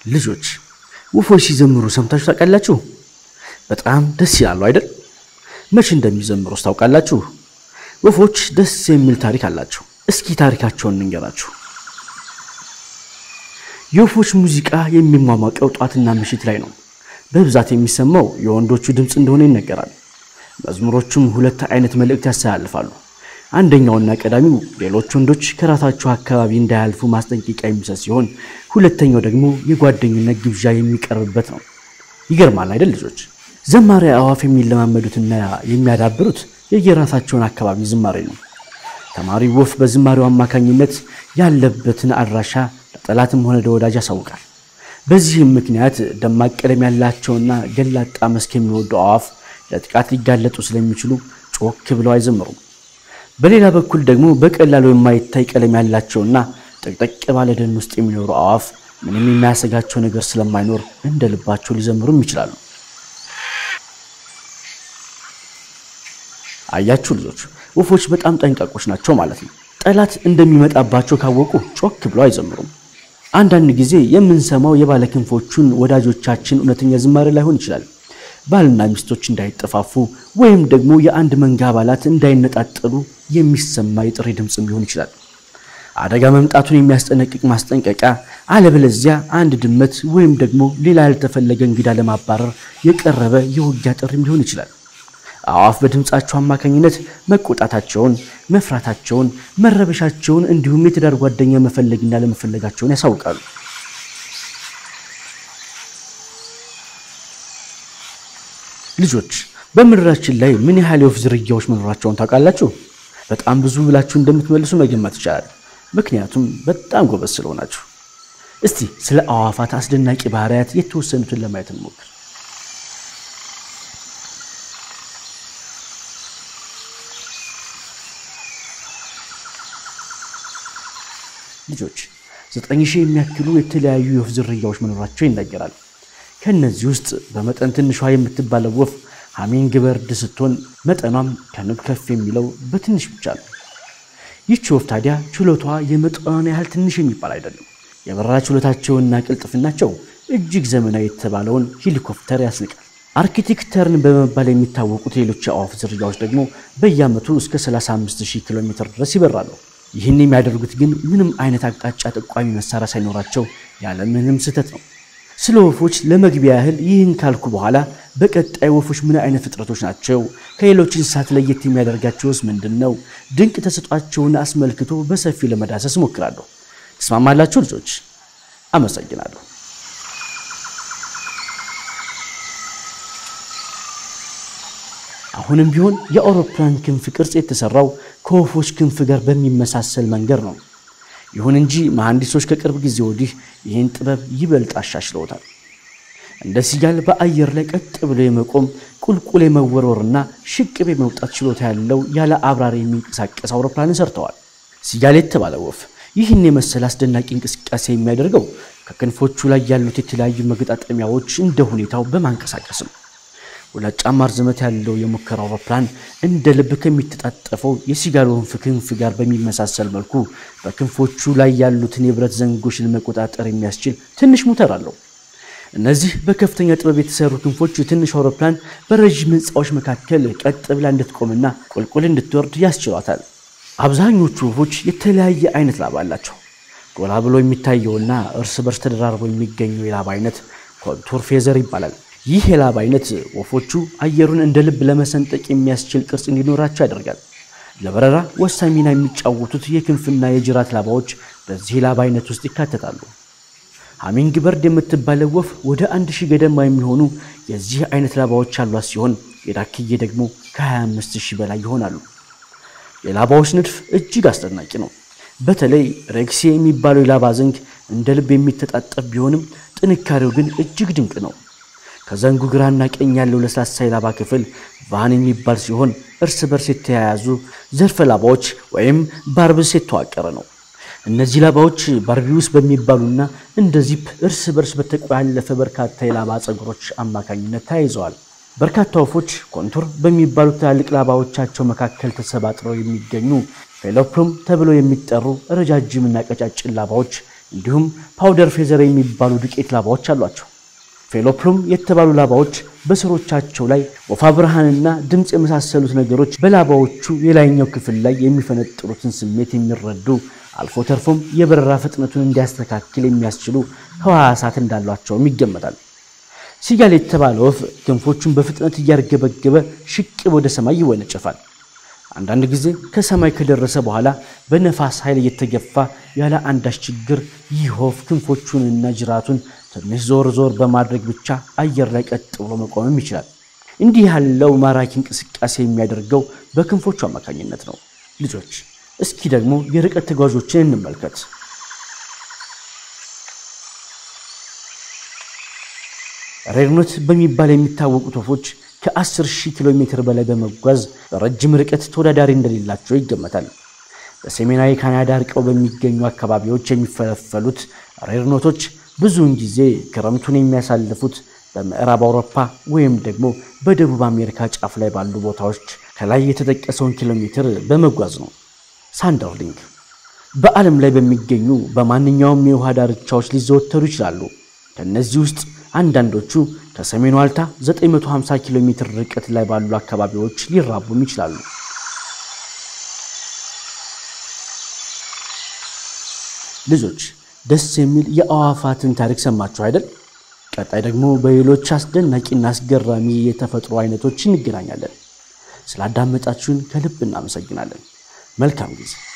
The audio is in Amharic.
ልጆች ወፎች ሲዘምሩ ሰምታችሁ ታውቃላችሁ? በጣም ደስ ይላሉ አይደል? መቼ እንደሚዘምሩስ ታውቃላችሁ? ወፎች ደስ የሚል ታሪክ አላቸው። እስኪ ታሪካቸውን እንንገራችሁ። የወፎች ሙዚቃ የሚሟሟቀው ጧትና ምሽት ላይ ነው። በብዛት የሚሰማው የወንዶቹ ድምፅ እንደሆነ ይነገራል። መዝሙሮቹም ሁለት አይነት መልእክት ያስተላልፋሉ። አንደኛውና ቀዳሚው ሌሎች ወንዶች ከራሳቸው አካባቢ እንዳያልፉ ማስጠንቀቂያ የሚሰጥ ሲሆን፣ ሁለተኛው ደግሞ የጓደኝነት ግብዣ የሚቀርብበት ነው። ይገርማል አይደል ልጆች? ዘማሪ አዕዋፍ የሚለማመዱትና የሚያዳብሩት የየራሳቸውን አካባቢ ዝማሬ ነው። ተማሪ ወፍ በዝማሬው አማካኝነት ያለበትን አድራሻ ለጠላትም ሆነ ለወዳጅ ያሳውቃል። በዚህም ምክንያት ደማቅ ቀለም ያላቸውና ገላጣ መስክ የሚወዱ አዕዋፍ ለጥቃት ሊጋለጡ ስለሚችሉ ጮክ ብለው አይዘምሩም። በሌላ በኩል ደግሞ በቀላሉ የማይታይ ቀለም ያላቸውና ጠቅጠቅ ባለ ደን ውስጥ የሚኖሩ አዕዋፍ ምንም የሚያሰጋቸው ነገር ስለማይኖር እንደ ልባቸው ሊዘምሩም ይችላሉ። አያችሁ ልጆች፣ ወፎች በጣም ጠንቃቆች ናቸው ማለት ነው። ጠላት እንደሚመጣባቸው ካወቁ ጮክ ብለው አይዘምሩም። አንዳንድ ጊዜ የምንሰማው የባለ ክንፎቹን ወዳጆቻችን እውነተኛ ዝማሬ ላይሆን ይችላል። ባልና ሚስቶች እንዳይጠፋፉ ወይም ደግሞ የአንድ መንጋ አባላት እንዳይነጣጠሉ የሚሰማ የጥሪ ድምፅም ሊሆን ይችላል። አደጋ መምጣቱን የሚያስጠነቅቅ ማስጠንቀቂያ፣ አለበለዚያ አንድ ድመት ወይም ደግሞ ሌላ ያልተፈለገ እንግዳ ለማባረር የቀረበ የውጊያ ጥሪም ሊሆን ይችላል። አዕዋፍ በድምፃቸው አማካኝነት መቆጣታቸውን፣ መፍራታቸውን፣ መረበሻቸውን እንዲሁም የትዳር ጓደኛ መፈለግና ለመፈለጋቸውን ያሳውቃሉ። ልጆች በምድራችን ላይ ምን ያህል የወፍ ዝርያዎች መኖራቸውን ታውቃላችሁ? በጣም ብዙ ብላችሁ እንደምትመልሱ መገመት ይቻላል። ምክንያቱም በጣም ጎበዝ ስለሆናችሁ። እስቲ ስለ አዕዋፋት አስደናቂ ባህሪያት የተወሰኑትን ለማየት እንሞክር። ልጆች ዘጠኝ ሺህ የሚያክሉ የተለያዩ የወፍ ዝርያዎች መኖራቸው ይነገራል። ከእነዚህ ውስጥ በመጠን ትንሿ የምትባለው ወፍ ሃሚንግ በርድ ስትሆን መጠኗም ከንብ ከፍ የሚለው በትንሽ ብቻ ነው። ይህች ወፍ ታዲያ ችሎቷ የመጠኗን ያህል ትንሽ የሚባል አይደለም። የበረራ ችሎታቸውና ቅልጥፍናቸው እጅግ ዘመናዊ የተባለውን ሄሊኮፕተር ያስንቃል። አርኪቴክተርን በመባል የሚታወቁት ሌሎች የአዕዋፍ ዝርያዎች ደግሞ በየዓመቱ እስከ 35000 ኪሎ ሜትር ድረስ ይበራሉ። ይህን የሚያደርጉት ግን ምንም አይነት አቅጣጫ ጠቋሚ መሳሪያ ሳይኖራቸው ያለ ምንም ስህተት ነው። ስለ ወፎች ለመግቢያ ያህል ይህን ካልኩ በኋላ በቀጣይ ወፎች ምን አይነት ፍጥረቶች ናቸው? ከሌሎች እንስሳት ለየት የሚያደርጋቸውስ ምንድን ነው? ድንቅ ተሰጧቸውን አስመልክቶ በሰፊው ለመዳሰስ እሞክራለሁ። ትስማማላችሁ ልጆች? አመሰግናለሁ። አሁንም ቢሆን የአውሮፕላን ክንፍ ቅርጽ የተሰራው ከወፎች ክንፍ ጋር በሚመሳሰል መንገድ ነው። ይሁን እንጂ መሐንዲሶች ከቅርብ ጊዜ ወዲህ ይህን ጥበብ ይበልጥ አሻሽለውታል። እንደ ሲጋል በአየር ላይ ቀጥ ብሎ የመቆም ቁልቁል የመወርወርና ሽቅብ የመውጣት ችሎታ ያለው ያለ አብራሪ የሚንቀሳቀስ አውሮፕላንን ሰርተዋል። ሲጋል የተባለ ወፍ ይህን የመሰለ አስደናቂ እንቅስቃሴ የሚያደርገው ከክንፎቹ ላይ ያሉት የተለያዩ መገጣጠሚያዎች እንደ ሁኔታው በማንቀሳቀስ ነው። ሁለት ጫማ ርዝመት ያለው የሙከራ አውሮፕላን እንደ ልብ ከሚተጣጠፈው የሲጋል ወንፍ ክንፍ ጋር በሚመሳሰል መልኩ በክንፎቹ ላይ ያሉትን የብረት ዘንጎች ለመቆጣጠር የሚያስችል ትንሽ ሞተር አለው። እነዚህ በከፍተኛ ጥበብ የተሰሩ ክንፎች ትንሽ አውሮፕላን በረዥም ሕንፃዎች መካከል ቀጥ ብላ እንድትቆምና ቁልቁል እንድትወርድ ያስችሏታል። አብዛኞቹ ወፎች የተለያየ አይነት ላባ አላቸው። ጎላ ብሎ የሚታየውና እርስ በርስ ተደራርቦ የሚገኘው የላባ አይነት ኮንቱር ፌዘር ይባላል። ይህ የላባ አይነት ወፎቹ አየሩን እንደ ልብ ለመሰንጠቅ የሚያስችል ቅርጽ እንዲኖራቸው ያደርጋል። ለበረራ ወሳኝ ሚና የሚጫወቱት የክንፍና የጅራት ላባዎች በዚህ ላባ አይነት ውስጥ ይካተታሉ። ሃሚንግ በርድ የምትባለው ወፍ ወደ አንድ ሺህ ገደማ የሚሆኑ የዚህ አይነት ላባዎች ያሏት ሲሆን የዳክዬ ደግሞ ከ25 ሺህ በላይ ይሆናሉ። የላባዎች ንድፍ እጅግ አስደናቂ ነው። በተለይ ሬክሲ የሚባለው የላባ ዘንግ እንደ ልብ የሚተጣጠፍ ቢሆንም ጥንካሬው ግን እጅግ ድንቅ ነው። ከዘንጉ ግራና ቀኝ ያለው ለስላሳ የላባ ክፍል ቫን የሚባል ሲሆን እርስ በርስ የተያያዙ ዘርፈ ላባዎች ወይም ባርብስ የተዋቀረ ነው። እነዚህ ላባዎች ባርቢውስ በሚባሉና እንደ ዚፕ እርስ በርስ በተቆላለፈ በርካታ የላባ ፀጉሮች አማካኝነት ተያይዘዋል። በርካታ ወፎች ኮንቱር በሚባሉ ትላልቅ ላባዎቻቸው መካከል ተሰባጥረው የሚገኙ ፌሎፕሉም ተብለው የሚጠሩ ረጃጅምና ቀጫጭን ላባዎች እንዲሁም ፓውደር ፌዘር የሚባሉ ዱቄት ላባዎች አሏቸው። ፌሎፕሉም የተባሉ ላባዎች በስሮቻቸው ላይ ወፋ ብርሃንና ድምፅ የመሳሰሉት ነገሮች በላባዎቹ የላይኛው ክፍል ላይ የሚፈነጥሩትን ስሜት የሚረዱ አልፎ ተርፎም የበረራ ፍጥነቱን እንዲያስተካክል የሚያስችሉ ህዋሳት እንዳሏቸውም ይገመታል። ሲጋል የተባለ ወፍ ክንፎቹን በፍጥነት እያርገበገበ ሽቅብ ወደ ሰማይ ይወነጨፋል። አንዳንድ ጊዜ ከሰማይ ከደረሰ በኋላ በነፋስ ኃይል እየተገፋ ያለ አንዳች ችግር ይህ ወፍ ክንፎቹንና ጅራቱን ትንሽ ዞር ዞር በማድረግ ብቻ አየር ላይ ቀጥ ብሎ መቆምም ይችላል። እንዲህ ያለው ማራኪ እንቅስቃሴ የሚያደርገው በክንፎቹ አማካኝነት ነው። ልጆች እስኪ ደግሞ የርቀት ተጓዦችን እንመልከት። ሬድኖት በሚባል የሚታወቁት ወፎች ከ10 ሺህ ኪሎ ሜትር በላይ በመጓዝ በረጅም ርቀት ተወዳዳሪ እንደሌላቸው ይገመታል። በሰሜናዊ ካናዳ ርቀው በሚገኙ አካባቢዎች የሚፈለፈሉት ሬድኖቶች ብዙውን ጊዜ ክረምቱን የሚያሳልፉት በምዕራብ አውሮፓ ወይም ደግሞ በደቡብ አሜሪካ ጫፍ ላይ ባሉ ቦታዎች ከላይ የተጠቀሰውን ኪሎ ሜትር በመጓዝ ነው። ሳንደርሊንግ በዓለም ላይ በሚገኙ በማንኛውም የውሃ ዳርቻዎች ሊዘወተሩ ይችላሉ። ከእነዚህ ውስጥ አንዳንዶቹ ከሰሜኑ ዋልታ 950 ኪሎ ሜትር ርቀት ላይ ባሉ አካባቢዎች ሊራቡም ይችላሉ። ልጆች ደስ የሚል የአዕዋፋትን ታሪክ ሰማችሁ አይደል? ቀጣይ ደግሞ በሌሎች አስደናቂና አስገራሚ የተፈጥሮ አይነቶች እንገናኛለን። ስላዳመጣችሁን ከልብ እናመሰግናለን። መልካም ጊዜ